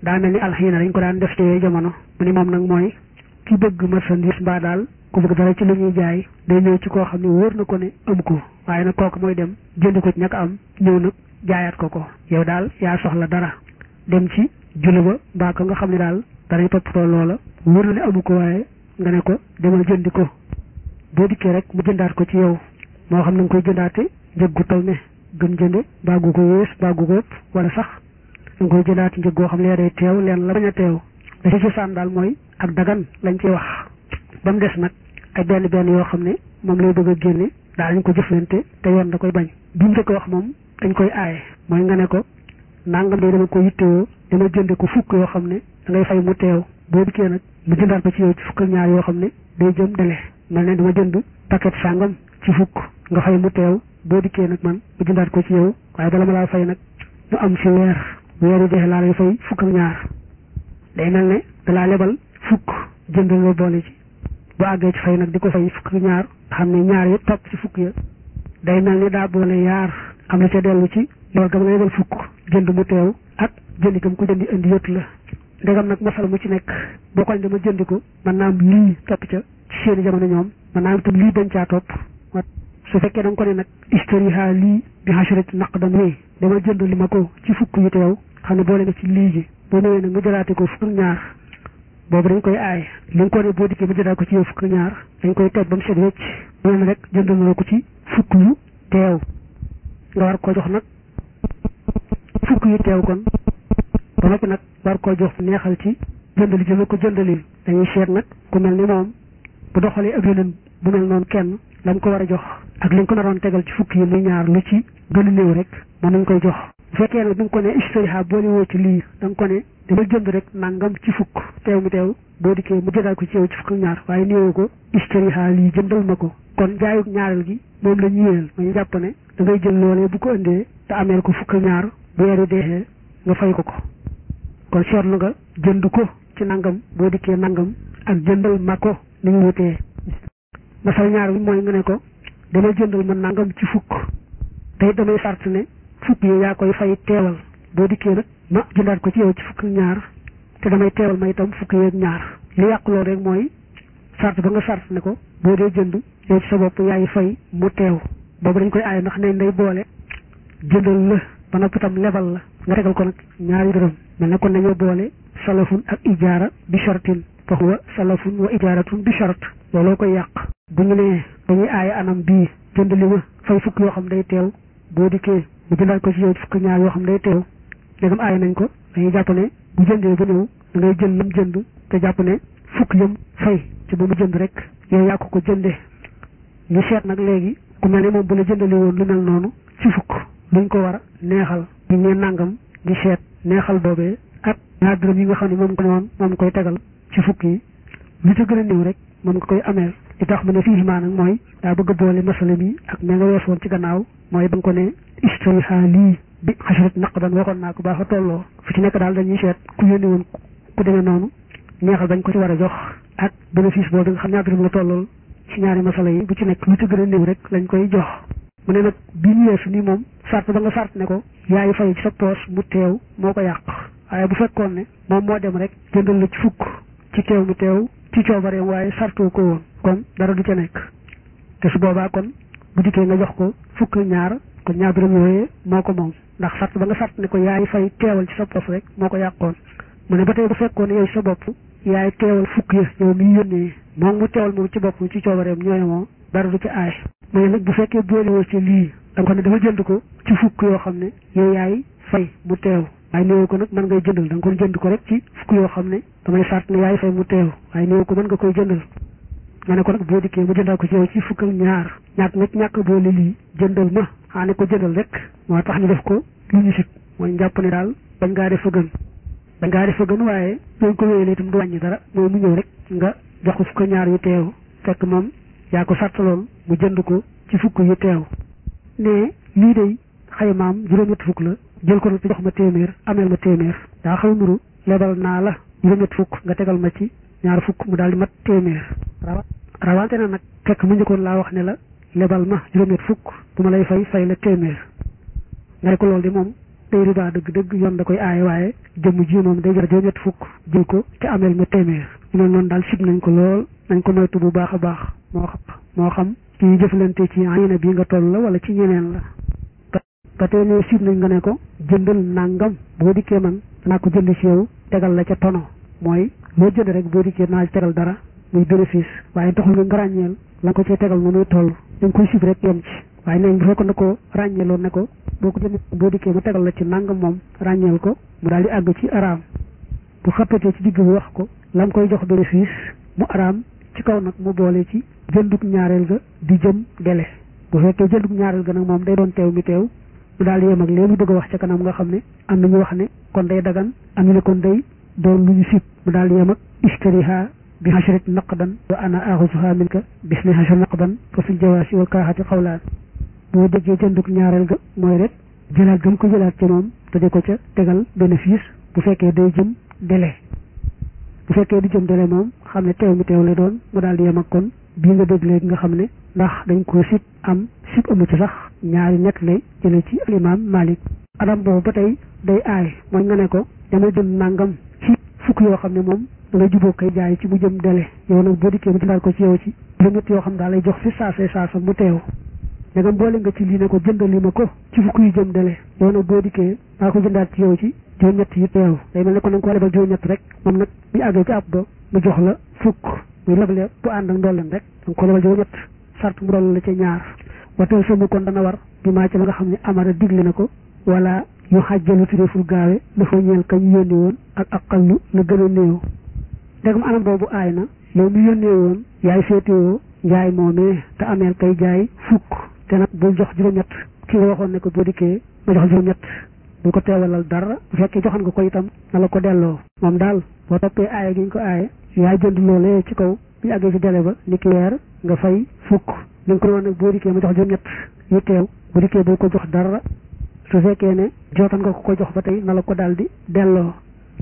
daa mel ni alxiina dañ ko daan def ci jamono mu ni moom nag mooy ki bëgg marchandise mbaa daal ku bëgg dara ci lu ñuy jaay day ñëw ci koo xam ne wóor na ko ne am ko waaye nag kooku mooy dem jënd ko ci ñàkk am ñëw nag jaayaat ko ko yow daal yaa soxla dara dem ci julli ba mbaa ko nga xam ne daal danañ toppatoo loola wóor na ne amu ko waaye nga ne ko demal jëndi ko boo dikkee rek mu jëndaat ko ci yow moo xam na nga koy jëndaate njëg gu toll ne gën jënde mbaa gu ko yées mbaa gu ko ëpp wala sax da nga koy jëndaate njëg goo xam ne day teew leen la bañ a teew da ci cosaan daal mooy ak dagan lañ ciy wax ba mu des nag ay benn benn yoo xam ne moom lay bëgg a génne daal ñu ko jëflante te yoon da koy bañ bi mu ko wax moom dañ koy aaye mooy nga ne ko nangam de dama ko yittewoo dama jënde ko fukk yoo xam ne da ngay fay mu teew boo dikkee nag mu jëndaat ko ci yow ci fukk ak ñaar yoo xam ne day jëm dele mel ne dama jënd paquet sàngam ci fukk nga fay mu teew boo dikkee nag man mu jëndaat ko ci yow waaye bala ma laa fay nag ñu am ci weer weer yi dexe laa lay fay fukk ak ñaar day mel ne dalaa lebal fukk jëndal la boole ci bu àggee ci fay nag di ko fay fukk ak ñaar xam ne ñaar yi topp ci fukk ya day mel ni daa boole yaar am na ca dellu ci loolu gam nga lebal fukk jënd mu teew ak jëndi gam ko jëndi indi yëtt la ndegam nag masala mu ci nekk boo ko dama jëndi ko mën naa am lii topp ca ci seeni jamono ñoom mën naa am tam lii dañ caa topp su fekkee da nga ko ne nag istariha lii bi xasharati naqdan wéy dama jënd li ma ko ci fukk yu teew xam ne boole nga ci lii ji boo ñëwee nag nga jëlaate ko fukk ñaar boobu dañ koy aaye li nga ko ne boo dikkee mu jëlaat ko ci yow fukk ñaar dañ koy teg ba mu set wecc mu ne rek jëndal na ko ci fukk yu teew nga war ko jox nag fukk yu teew kon ba noppi nag war koo jox neexal ci jëndali ji ma ko jëndalil dañuy seet nag ku mel ni moom bu doxalee ak yeneen bu mel noonu kenn lañ ko war a jox ak liñ ko naroon tegal ci fukk yi muy ñaar lu ci gën a néew rek mën nañ koy jox bu fekkee nag da nga ko ne istariha boole woo ci lii da nga ko ne dama jënd rek nangam ci fukk teew mi teew boo dikkee mu jëndaat ko ci yow ci fukk ñaar waaye néewu ko istariha lii jëndal ma ko kon jaayug ñaareel gi moom la ñu yéel ma ñu jàpp ne da ngay jël loolee bu ko indee te ameel ko fukk ñaar bu weeru deexee nga fay ko ko kon seetlu nga jënd ko ci nangam boo dikkee nangam ak jëndal ma ko ni ñu wutee masal ñaar bi mooy nga ne ko dama jëndal ma nangam ci fukk te damay sart ne fukk yi yaa koy fay teewal boo dikkee nag ma jëndaat ko ci yow ci fukk ñaar te damay teewal ma itam fukk yeeg ñaar li yàq loolu rek mooy sart ba nga sart ne ko boo dee jënd yow ci sa bopp yaay fay mu teew boobu dañ koy aaye ndax nañ day boole jëndal la ba noppi itam lebal la nga tegal ko nag ñaari dërëm mel ne kon dañoo boole salafun ak ijaara bi shartin fa huwa salafun wa ijaaratun bi shart looloo koy yàq bu ñu nee dañuy aaye anam bii jënd li ma fay fukk yoo xam day teew boo dikkee mu jëndaat ko ci yow fukk ñaar yoo xam day teew léegam aaye nañ ko dañuy jàpp ne bu jëndee ba ñëw da ngay jël lam jënd te jàpp ne fukk yëm fay ci ba mu jënd rek yow yàq ko jëndee ñu seet nag léegi ku mel ne moom bu la jëndali woon lu mel noonu ci fukk luñ ko war a neexal ñu ne nangam di seet neexal boobee ak ñaar dërëm yi nga xam ne moom ko noonu moom koy tegal ci fukk yi lu ca gën a néew rek moom nga koy ameel li tax mu ne fii maa nag mooy daa bëgg a boole masala mi ak me nga wees woon ci gannaaw mooy ba nga ko ne istariha lii bi xasrat naqdan waxoon naa ko baax a tolloo fu ci nekk daal dañuy seet ku yónni woon ku demee noonu neexal bañ ko ci war a jox ak bénéfice boobu nga xam ñaar dërëm la tollool ci ñaari masala yi bu ci nekk lu ca gën a néew rek lañ koy jox mu ne nag bi ñu weesu nii moom sart ba nga sart ne ko yaay fay ci sa poos mu teew moo ko yàq waaye bu fekkoon ne moom moo dem rek jëndal la ci fukk ci teew mu teew ci coobareem waaye sartoo ko woon kon dara du ca nekk te su boobaa kon bu dikkee nga jox ko fukk ñaar kon ñaar dërëm yooyee moo ko moom ndax sart ba nga sart ne ko yaay fay teewal ci sa poos rek moo ko yàqoon mu ne ba tey bu fekkoon ne yow sa bopp yaay teewal fukk ya yow miy yónnee moom mu teewal moom ci bopp ci coobareem ñooy moo dara du ca aay mu ne nag bu fekkee boolewoo ci lii da nga ko ne dafa jënd ko ci fukk yoo xam ne yow yaay fay mu teew waaye néew ko nag mën ngay jëndal da nga ko jënd ko rek ci fukk yoo xam ne damay sart ne yaay fay mu teew waaye néew ko mën nga koy jëndal nga ne ko nag boo dikkee mu jëndal ko ci yow ci fukk ak ñaar ñàkk nga ñàkk boole lii jëndal ma xaa ne ko jëndal rek moo tax ñu def ko lu ñu sit mooy njàpp ne daal bañ ngaa def fa gën bañ ngaa def fa gën waaye dañ ko wéyalee itam du wàññi dara mooy mu ñëw rek nga jox ko fukk ak ñaar yu teew fekk moom yaa ko sartaloon mu jënd ko ci fukk yu teew ne lii day xaymaam juróom-ñett fukk la jël ko nag jox ma téeméer ameel ma téeméer daa xaw nuru lebal naa la juróom-ñett fukk nga tegal ma ci ñaar fukk mu daal di mat téeméer rawante na nag fekk mu njëkkoon laa wax ne la lebal ma juróom-ñett fukk bu ma lay fay fay la téeméer nga ne ko loolu di moom day riba dëgg-dëgg yoon da koy aaye waaye jëmm ji moom day jar juróom-ñett fukk jël ko te ameel ma téeméer ñu ne noonu daal sib nañ ko lool nañ ko moytu bu baax a baax moo xam moo xam ci jëflante ci ayina bi nga toll la wala ci ñeneen la ba tey ne sib nañ nga ne ko jëndal nangam boo dikkee man naa ko jënd ci yow tegal la ca tono mooy loo jënd rek boo dikkee naa tegal dara muy bénéfice waaye taxul nga nga ràññeel la ko cee tegal nu muy toll da nga koy sib rek yem ci waaye nañ bu fekkoon ne ko ràññeeloon ne ko boo ko jënd boo dikkee ma tegal la ci nangam moom ràññeel ko mu daal di àgg ci araam bu xappatee ci digg bi wax ko la mu koy jox bénéfice mu araam ci kaw nag mu boole ci jëndug ñaareel ga di jëm dele bu fekkee jëndug ñaareel ga nag moom day doon teew mi teew mu daal di yem ak léegi mu bëgg a wax ca kanam nga xam ne am na ñu wax ne kon day dagan am ñu ne kon day doon lu ñu sib mu daal di yem ak ishtariha bi hashrat naqdan wa ana axusuha minka bisni hashrat naqdan fa fi jawaasi wal kaaxati xawlaan boo déggee jëndug ñaareel ga mooy rek jëlaat gëm ko jëlaat ci moom te di ko ca tegal bénéfice bu fekkee day jëm délai bu fekkee du jëm délai moom xam ne teew mi teew la doon mu daal di yem ak kon bii nga dégg léegi nga xam ne ndax dañ ko sib am sib amu ci sax ñaari nekk lay jële ci alimaam Malik adam boobu ba tey day aay mooy nga ne ko damay jënd nangam ci fukk yoo xam ne moom da nga jubóo koy jaay ci mu jëm délai yow nag boo dikkee mu jëndaat ko ci yow ci juróom-ñett yoo xam daal lay jox fi saasee saasa mu teew dangam boole nga ci lii ne ko jëndali ma ko ci fukk yu jëm délai yow nag boo dikkee maa ko jëndaat ci yow ci juróom-ñett yi teew day mel ne ko na nga ko lebal juróom-ñett rek moom nag bu àggee ci ab ba mu jox la fukk muy lebale bu ànd ak ndolleen rek danga ko lebal juróom-ñett sart mu dool la ca ñaar wateel sama kon dana war bi maa ci la nga xam ne amara digle na ko wala yu xàjjalu turéeful gaawe dafa ñeel ka ñu yónni woon ak aqallu la gën a néew ndegam anam boobu aay na yow mi yónnee woon yaay féetewoo njaay moomee te ameel kay jaay fukk te nag bul jox juróom-ñett ki nga waxoon ne ko boo dikkee ma jox juróom-ñett bu ko teewalal dara bu fekkee joxoon nga ko itam na la ko delloo moom daal boo toppee aaye gi ñu ko aaye yaay jënd loolee ci kaw bi ñu àggee ci délai ba ni ki weer nga fay fukk li nga ko doon nag boo dikkee ma jox juróom-ñett yu teew bu dikkee bul ko jox dara su fekkee ne jootan nga ko ko jox ba tey na la ko daal di delloo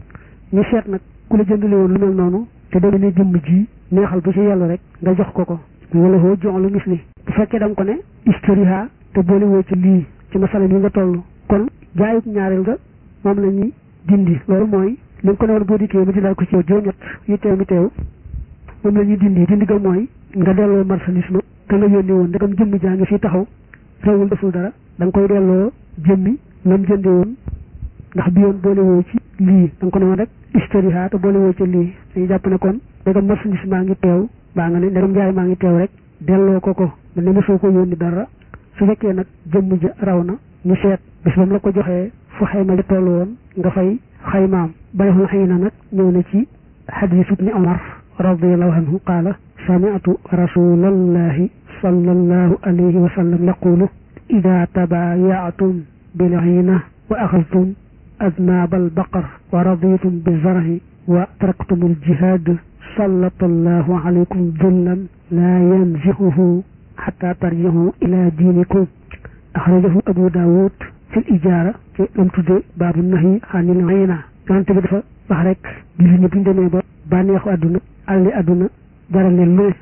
ñu seet nag ku la jëndale woon lu mel noonu te dama ne jëmm ji neexal bu ci yàlla rek nga jox ko ko wala hoo jox lu mis li bu fekkee da nga ko ne historia te boole woo ci lii ci masala yi nga toll kon jaayut ñaareel nga moom la ñuy dindi loolu mooy li nga ko ne woon boo dikkee mu dindaal ko ci yow juróom-ñett yu teew mi teew moom la ñuy dindi dindi ga mooy nga delloo marchandise ma te nga yónni woon ndegam jëmm jaa ngi fii taxaw réewul deful dara da nga koy delloo jëmmi lam jënde woon ndax bi yoon boole woo ci lii da nga ko ne woon rek historia te boole woo ci lii dañuy jàpp ne kon ndegam marchandise maa ngi teew baa nga ne ndegam jaay maa ngi teew rek delloo ko ko mel ne mosoo ko yónni dara su fekkee nag jëmm ja raw na ñu seet bis ba mu la ko joxee fu xayma ja toll woon nga fay xaymaam bayxul xëy na nag ñëw na ci xadiisu ibni omar radiallahu anhu qaala sami'tu rasulallahi sallallahu alayhi wa sallam yaqulu ida tabaayaatum bilxiina wa axadtum adnaab albaqar wa raditum bizarhi wa taraktum aljihaad sallata allahu alaykum dullan laa yanzihuhu xata tarjihu ila diinikum axrajahu abu daawud fi ijaara ci lam tudde baabu nahi xanil ayna yonente bi dafa wax rek julli ñi buñ demee ba bànneexu àdduna àlli àdduna jaral leen lu ne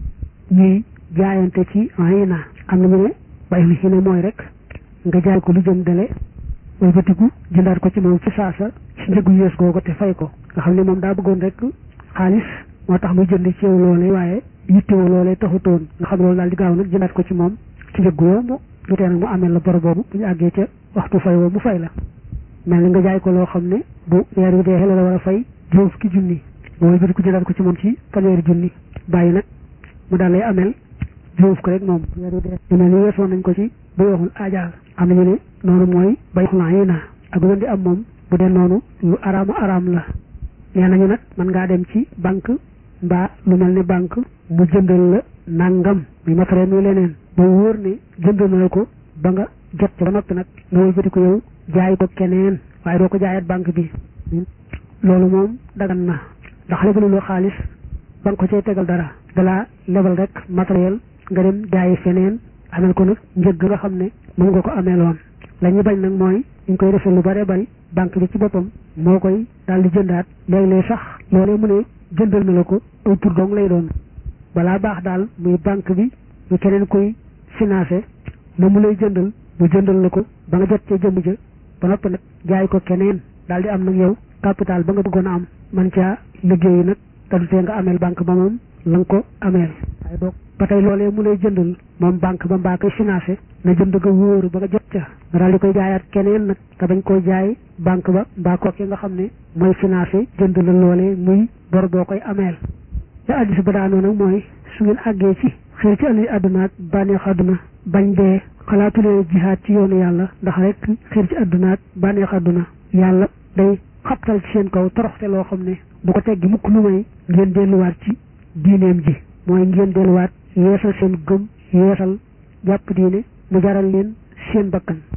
ñuy jaayante ci ayna am na ñu ne bay li ne mooy rek nga jaay ko lu jëm dele way batiku jëndaat ko ci moom ci saasa ci njëgu yees googu te fay ko nga xam ne moom daa bëggoon rek xaalis moo tax muy jënd ci yow loolee waaye yittewoo loolee taxutoon nga xam loolu daal di gaaw nag jëndaat ko ci moom ci njëggu yomb lu tee nag mu amee la bor boobu bu ñu àggee ca waxtu fay woo mu fay la mel ni nga jaay ko loo xam ne bu weer wi deexee la war a fay juróom fukki junni booy bëri ko jëlaat ko ci moom ci fanweeri junni bàyyi nag mu daal lay ameel juróom fukk rek moom weer wi deexee mel ni weesoon nañ ko ci bay waxul aajaal am nañu ne noonu mooy bay xulaa yi na ak lu di am moom bu dee noonu lu araama araam la nee nañu nag mën ngaa dem ci banque mbaa lu mel ni banque mu jëndal la nangam muy matériel muy leneen ba wóor ne jënd na ko ba nga jot ci ba noppi nag nga wëlbati ko yow jaay ko keneen waaye doo ko jaayat banque bi loolu moom dagan na ndax lebaluloo xaalis ba nga ko cay tegal dara dalaa lebal rek matériel nga dem jaayi feneen amel ko nag njëg nga xam ne mën nga ko ameeloon la ñu bañ nag mooy ñu koy defee lu bare bari banque bi ci boppam moo koy daal di jëndaat léeg-léeg sax loolee mu ne jëndal na la ko un pour dong lay doon balaa baax daal muy banque bi muy keneen koy financé na mu lay jëndal mu jëndal la ko ba nga jot ca jëmm ja ba noppi nag jaay ko keneen daal di am nag yow capital ba nga bëggoon a am man caa liggéeyi nag te du tee nga ameel banque ba moom la nga ko ameel waaye doog ba tey loolee mu lay jëndal moom banque ba mbaa koy financé na jënd nga wóoru ba nga jot ca nga daal di koy jaayaat keneen nag te bañ koy jaay banque ba mbaa kooke nga xam ne mooy financé jënd la loolee muy bor boo koy ameel te addis ba daanoo nag mooy su ngeen àggee ci xëy ci àll àdduna ak bànneex àdduna bañ dee xalaatulee jihaad ci yoonu yàlla ndax rek xëy ci àdduna ak bànneex àdduna yàlla day xabtal ci seen kaw toroxte loo xam ne du ko teggi mukk lu may ngeen delluwaat ci diineem ji mooy ngeen delluwaat yeesal seen gëm yeesal jàpp diine mu jaral leen seen bakkan